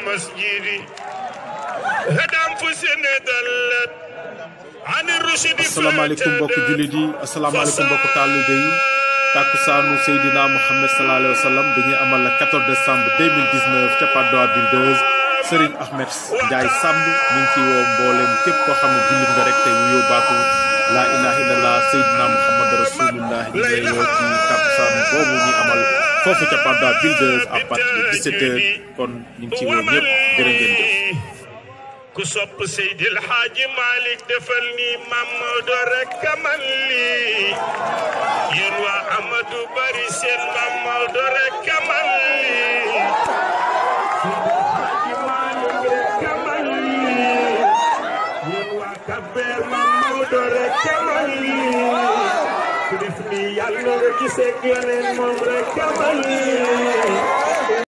المسجد هدام فسنة دلت عن الرشد asalaamaaleykum mbokki jullit yi asalaamaaleykum mbokki taalibe yi takkusaanu Seydina Muhammad sallallahu alayhi wa sallam dañuy amal le 14 décembre 2019 ca Padoa Builders Serigne Ahmed Ndiaye Samb ñu ngi ci woo mboolem képp koo xam ne jullit nga rek te wuyoo baatu laa ilaha illallah Seydina Muhammad rasulullah ñu ngi lay woo ci takkusaanu boobu ñuy amal foofu ca Padoa Builders à partir de 17 heures kon ñu ngi ci woo ñëpp jërë ngeen jëf. ku sopp Seydi El Hadji Malick defal ni Mamadou rek man lii yéen waa Amadou Bari seen Mamadou rek man lii Seydi El Hadji Malick rek man lii yéen waa Kabir Mamadou rek man lii ku def ni yàlla nga gisee ak yeneen moom rek man lii